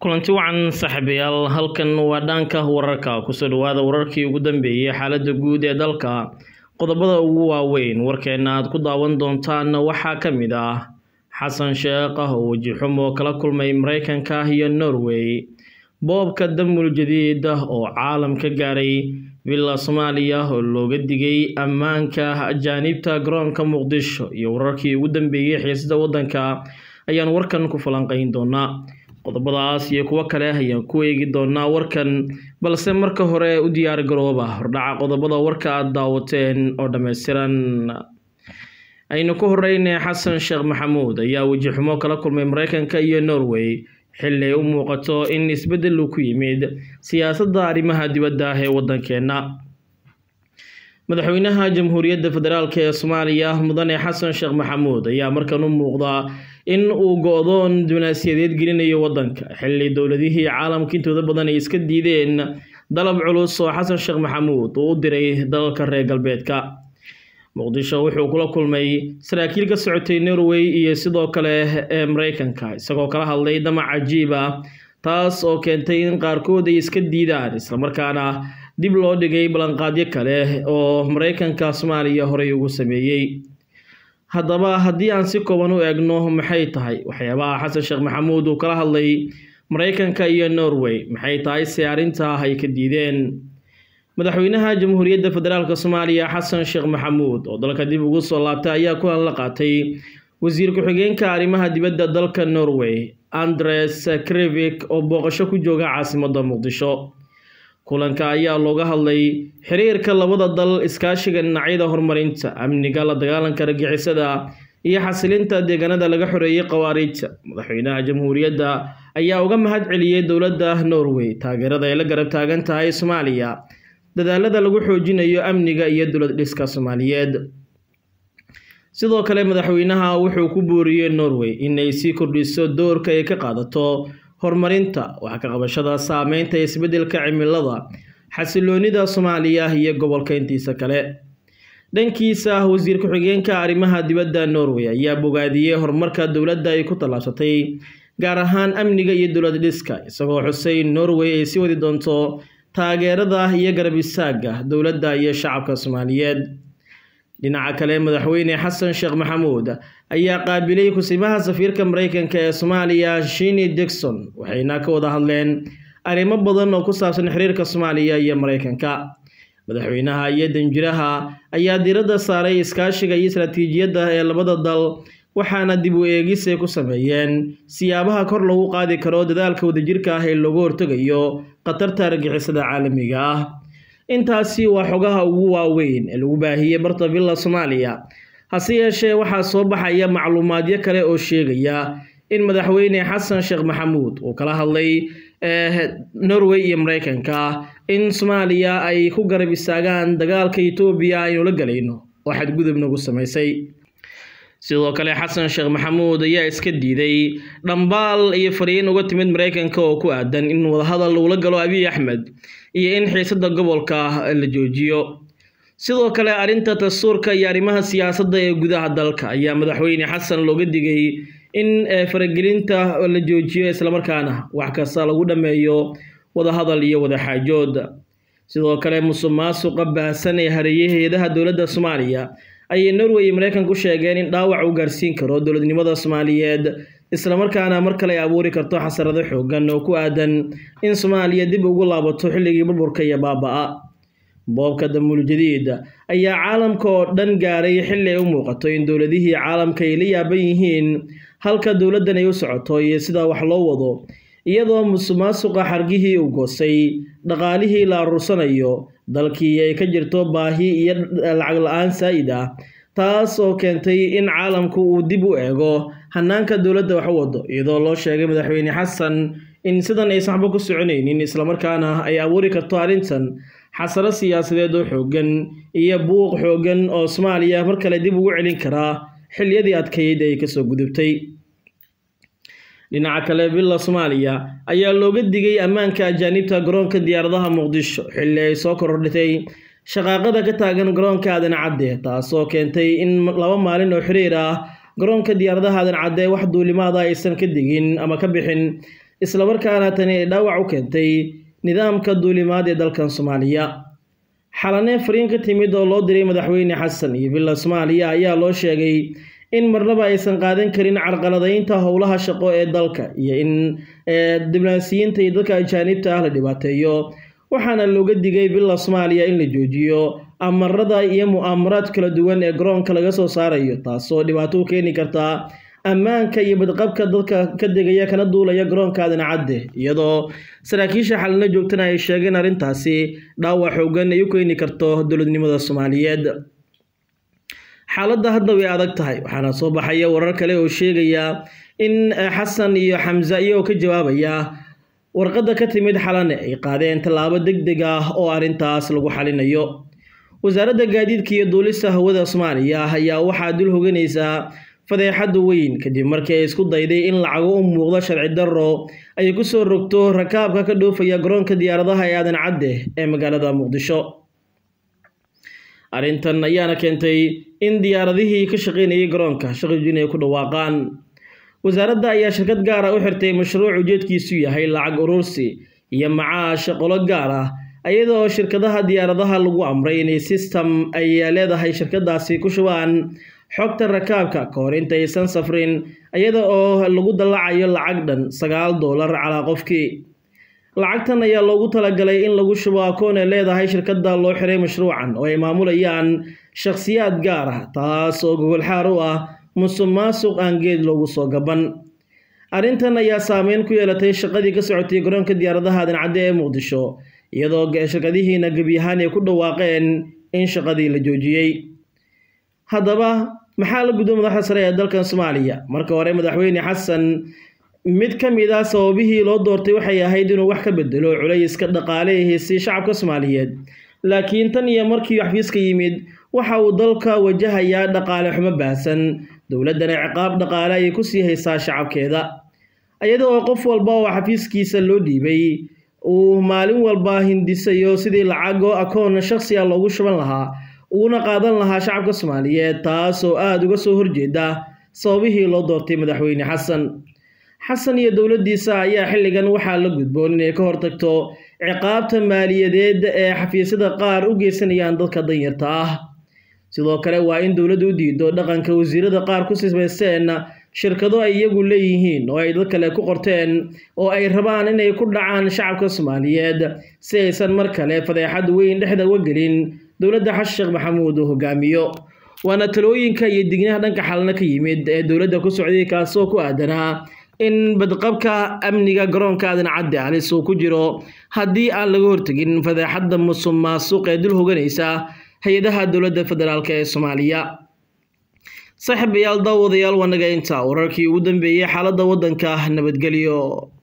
kulanti wacan saaxiibayaal halkan waa dhaanka wararka kusoo dhawaada wararkii ugu dambeeyey xaaladda guud ee dalka qodobada ugu waaweyn warkeena aad ku daawan doontaan waxaa ka mid ah xasan sheekh oo wejixumo kala kulmay mareykanka iyo norway boobka damul jadiid oo caalam ka gaaray villa soomaaliya oo looga digay ammaanka ajaanibta garoonka muqdisho iyo wararkii ugu dambeeyey xiisada waddanka ayaan warkan ku falanqeyn doonaa qodobadaas iyo kuwo kale ayaan ku eegi doonaa warkan balse marka hore u diyaar garooba hordhaca qodobada warka aada daawateen oo dhammaystiran aynu ku horeyne xasan sheekh maxamuud ayaa wejixumo kala kulmay mareykanka iyo norway xilli ay u muuqato in isbeddel uu ku yimid siyaasadda arrimaha dibadda ah ee waddankeenna madaxweynaha jamhuuriyadda federaalk ee soomaaliya mudane xasan sheekh maxamuud ayaa markan u muuqda in uu go-doon dibnaasiyadeed gelinayo waddanka xilli dowladihii caalamka intooda badan ay iska diideen dalab culus oo xasan sheekh maxamuud uu u diray dalalka reer galbeedka muqdisho wuxuu kula kulmay saraakiil ka socotay norway iyo sidoo kale ee mareykanka isagoo kala hadlay damac cajiib ah taas oo keentay in qaarkood ay iska diidaan islamarkaana dib loo dhigay ballanqaadyo kale oo mareykanka soomaaliya horey ugu sameeyey haddaba haddii aan si kooban u eegno maxay tahay waxyaabaha xasan sheekh maxamuud uu kala hadlay mareykanka iyo norway maxay tahay se arrintaa ay ka diideen madaxweynaha jamhuuriyadda federaalk soomaaliya xasan sheekh maxamuud oo dalka dib ugu soo laabtay ayaa kulan la qaatay wasiir ku-xigeenka arrimaha dibadda dalka norway andres krevik oo booqasho ku jooga caasimadda muqdisho kulanka ayaa looga hadlay xiriirka labada dal iskaashiga dhinacyada horumarinta amniga la dagaalanka argixisada iyo xasilinta deegaanada laga xoreeyey khawaariijta madaxweynaha jamhuuriyadda ayaa uga mahad celiyey dowladda norway taageerada ay la garab taagan tahay soomaaliya dadaalada lagu xoojinayo amniga iyo dowlad dhiska soomaaliyeed sidoo kale madaxweynaha wuxuu ku booriyey norway inay sii kordhiso doorka ay ka qaadato horumarinta wax ka qabashada saameynta isbeddelka cimilada xasiloonida soomaaliya iyo gobolka intiisa kale dhankiisa wasiir ku-xigeenka arrimaha dibadda norway ayaa bogaadiyey horumarka dowladda ay ku tallaabsatay gaar ahaan amniga iyo dowlad dhiska isagoo xusay norway ay sii wadi doonto taageerada iyo garab istaaga dowladda iyo shacabka soomaaliyeed dhinaca kale madaxweyne xasan sheekh maxamuud ayaa qaabilay kusimaha safiirka mareykanka ee soomaaliya shini dixon waxayna ka wada hadleen arrimo badan oo ku saabsan xiriirka soomaaliya iyo mareykanka madaxweynaha iyo danjiraha ayaa diiradda saaray iskaashiga iyo istaraatiijiyadda ee labada dal waxaana dib u eegis ay ku sameeyeen siyaabaha kor lagu qaadi karo dadaalka wadajirka ah ee loogu hortegayo khatarta argixisada caalamiga ah intaasi waa xogaha ugu waaweyn ee lagu baahiyey barta villa soomaaliya hase yeeshee waxaa soo baxaya macluumaadyo kale oo sheegaya in madaxweyne xasan sheekh maxamuud uu kala hadlay norway iyo mareykanka in soomaaliya ay ku garab istaagaan dagaalka etoobiya aynu la galayno oo xadgudub nagu samaysay sidoo kale xasan sheekh maxamuud ayaa iska diiday dhambaal iyo fariin uga timid mareykanka oo ku aadan in wadahadal uula galo abiy axmed iyo in xiisada gobolka la joojiyo sidoo kale arrinta dastuurka iyo arrimaha siyaasadda ee gudaha dalka ayaa madaxweyne xasan looga digay in faragelinta la joojiyo islamarkaana wax kasta lagu dhammeeyo wadahadal iyo wadaxaajood sidoo kale musuq maasuqa baahsan ee hareeyey hay-adaha dowladda soomaaliya ayay norway iyo mareykanka ku sheegeen in dhaawac uu gaarsiin karo dowladnimada soomaaliyeed islamarkaana mar kale ay abuuri karto xasarado xoogan oo ku aadan in soomaaliya dib ugu laabato xilligii burburka iyo baaba-a boobka damul jadiid ayaa caalamka oo dhan gaaray xilli ay u muuqato in dowladihii caalamka ay la yaaban yihiin halka dowladdan ay u socoto iyo sida wax loo wado iyadoo musuq maasuqa xargihii uu goosay dhaqaalihii la aruursanayo dalkii ay ka jirto baahi iyo lacag la-aan saa'id ah taas oo keentay in caalamku uu dib u eego hanaanka dowladda wax u wado iyadoo loo sheegay madaxweyne xasan in sidan aysan waxba ku soconaynin islamarkaana ay abuuri karto arrintan xasaro siyaasadeed oo xoogan iyo buuq xoogan oo soomaaliya mar kale dib ugu celin karaa xiliyadii adkayd ay kasoo gudubtay dhinaca kale villa soomaaliya ayaa looga digay ammaanka ajaanibta garoonka diyaaradaha muqdisho xilli ay soo kordhitay shaqaaqada ka taagan garoonka aadan cadde taasoo keentay in laba maalin oo xiriir ah garoonka diyaaradaha aadan cadde wax duulimaada aysan ka digin ama ka bixin islamarkaana tani ay dhaawac u keentay nidaamka duulimaad ee dalkan soomaaliya xalane fariin ka timid oo loo diray madaxweyne xasan iyo villa soomaaliya ayaa loo sheegay in marnaba aysan qaadan karin carqaladaynta howlaha shaqo ee dalka iyo in diblomaasiyiinta iyo dadka ajaanibta ah la dhibaateeyo waxaana looga digay villa soomaaliya in la joojiyo amarada iyo mu'aamaraad kala duwan ee garoonka laga soo saarayo taasoo dhibaato u keeni karta ammaanka iyo badqabka dadka ka degaya kana duulaya garoonka aadan cadde iyadoo saraakiisha xalina joogtana ay sheegeen arrintaasi dhaawac xoogan ay u keeni karto dowladnimada soomaaliyeed xaaladda hadda way adag tahay waxaana soo baxaya warar kale oo sheegaya in xasan iyo xamse iyagoo ka jawaabaya warqadda ka timid xalane ay qaadeen tallaabo deg deg ah oo arrintaas lagu xalinayo wasaaradda gaadiidka iyo duulista hawada soomaaliya ayaa waxaa dul hoganaysaa fadeexadda weyn kadib markii ay isku dayday in lacago u muuqdo sharci darro ay ku soo rogto rakaabka ka dhoofaya garoonka diyaaradaha ee aadan cadde ee magaalada muqdisho arrintan ayaana keentay in diyaaradihii ka shaqaynayay garoonka shaqijin ay ku dhawaaqaan wasaaradda ayaa shirkad gaar ah u xirtay mashruuc ujeedkiisu yahay lacag urursi iyo macaash qolo gaar ah iyada oo shirkadaha diyaaradaha lagu amray inay system ay leedahay shirkadaasi ku shubaan xogta rakaabka ka hor intaysan safrin iyada oo lagu dallacayo lacag dhan sagaal doolar calaa qofkii lacagtan ayaa loogu talagalay in lagu shubo akoon ay leedahay shirkadda loo xiray mashruucan oo ay maamulayaan shakhsiyaad gaar ah taas oo gogolxaar u ah musuq maasuq aan geed loogu soo gaban arrintan ayaa saameyn ku yeelatay shaqadii ka socotay garoonka diyaaradaha aadan cadde ee muqdisho iyadoo shirkadihiina gebi ahaan ay ku dhawaaqeen in shaqadii la joojiyey haddaba maxaa la gudbo madaxda sare ee dalkan soomaaliya marka hore madaxweyne xasan mid ka mid ah sababihii loo doortay waxay ahayd inuu wax ka bedelo culayska dhaqaale ee heysay shacabka soomaaliyeed laakiin tan iyo markii xafiiska yimid waxa uu dalka wajahayaa dhaqaale xumo baahsan dowladdana ciqaab dhaqaale ayay ku sii haysaa shacabkeeda iyada oo qof walba oo xafiiskiisa loo dhiibay uu maalin walba hindisayo sidii lacago akoon shakhsi ah loogu shuban lahaa uguna qaadan lahaa shacabka soomaaliyeed taas oo aada uga soo horjeeda sababihii loo doortay madaxweyne xasan xasan iyo dowladdiisa ayaa xilligan waxaa la gudboon inay ka hortagto ciqaabta maaliyadeed ee xafiisyada qaar u geysanayaan dadka danyarta ah sidoo kale waa in dowladdu u diido dhaqanka wasiirada qaar ku sismaysteen shirkado ay iyagu leeyihiin oo ay dad kale ku qorteen oo ay rabaan inay ku dhacaan shacabka soomaaliyeed si aysan mar kale fadeexad weyn dhexda uga gelin dowladda xasan sheekh maxamuud uu hogaamiyo waana talooyinka iyo dignaha dhanka xalna ka yimid ee dowladda ku socday kaasoo ku aadanaa in badqabka amniga garoonka aadan cadde halis uu ku jiro haddii aan laga hortegin fadeexadda musuq maasuq ee dul hoganaysa hay-adaha dowladda federaalk ee soomaaliya saaxiibayaal daawadayaal waa naga intaa wararkii ugu dambeeyey xaaladda waddanka nabadgelyo